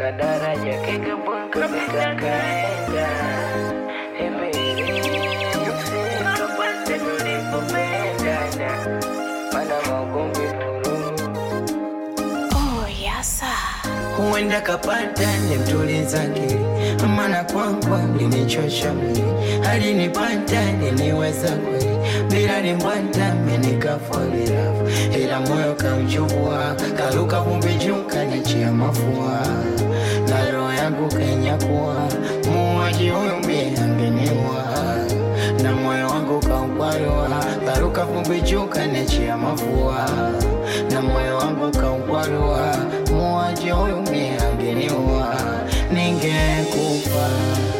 kadaraja Kigamboni kapita kaenda Hivi usikapate tulipopendana Mana maugomvi vurugu Oh, yasa. huenda kapata nimtuliza akili, maana kwangu alinichosha mwili, alinipata niniweza kweli, bila limbwata minikafolilafu, ila moyo kauchukua, karuka vumbi juu kanichia mafua, na roho yangu kanyakuwa, muuaji huyu mie angeniua na moyo wangu kaukwarua, karuka vumbi juu kanichia mafua, na moyo wangu kaukwarua, muuaji huyu mie angeniua, ningekufa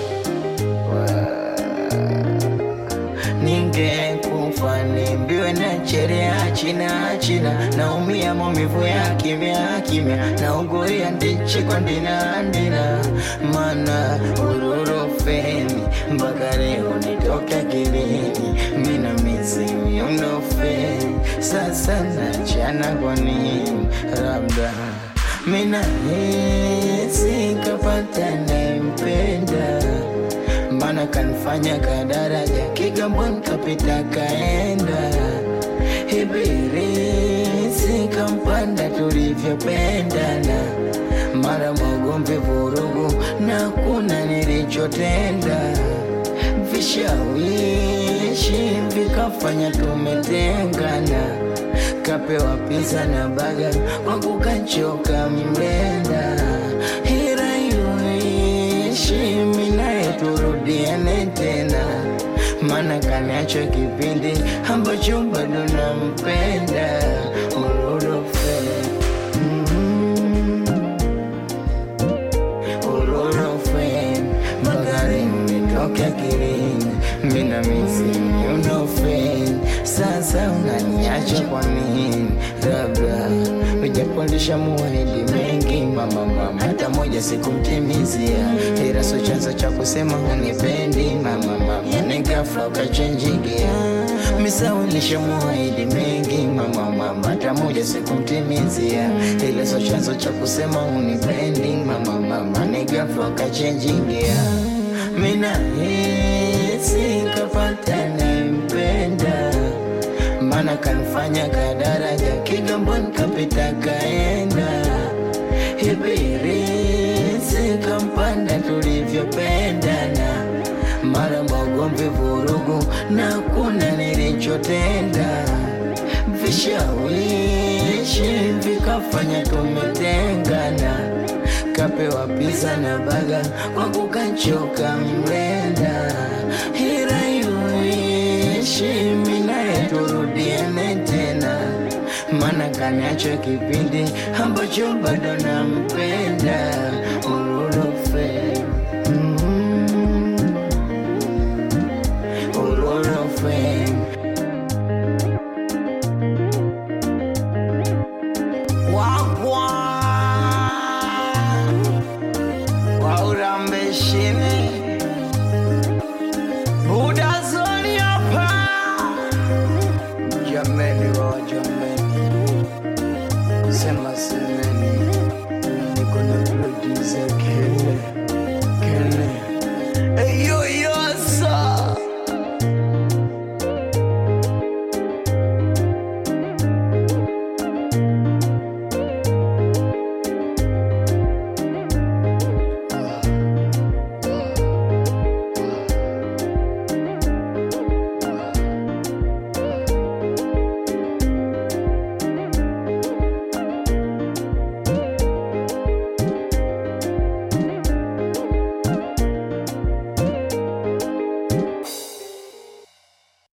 ningekufa nimbiwe na cherea china china naumia maumivu ya kimya kimya nauguria ndichi kwa ndina ndina mana ururofeni mpaka leo nitoke akilini mina mizimi unofeni sasa nachana kwa nini labda mina hisi kapata nempenda mana kanifanya kadaraja Kigamboni kapita kaenda Ibirisi kampanda tulivyopendana mara magomvi vurugu na kuna nilichotenda vishawishi vikafanya tumetengana kapewa pisa na baga kwa kukachoka mlenda hira iyoishi minaye turudiane tena mana kaniacho kipindi ambacho bado nampenda urorofe mm urorofe magari nitoke akilini mina misi unofe sasa unaniacha kwa nini labda ujapondesha muahidi mengi mama mama hata moja sikumtimizia ila so chanzo cha kusema unipendi mama mama nikafla ukachenjigia misaulisha muahidi mengi mama mama hata moja sikumtimizia ila so chanzo cha kusema unipendi mama mama nikafla ukachenjigia mina hisi kapata nempenda mana kanifanya kadaraja Kigamboni kapita kaenda Ibirisi kampanda tulivyopendana mara magomvi vurugu na kuna nilichotenda vishawishi vikafanya tumetengana kapewa pisa na baga kwa kukachoka mlenda hira iyoishi minaye turudiane tena mana kaniacho kipindi ambacho bado nampenda ururofe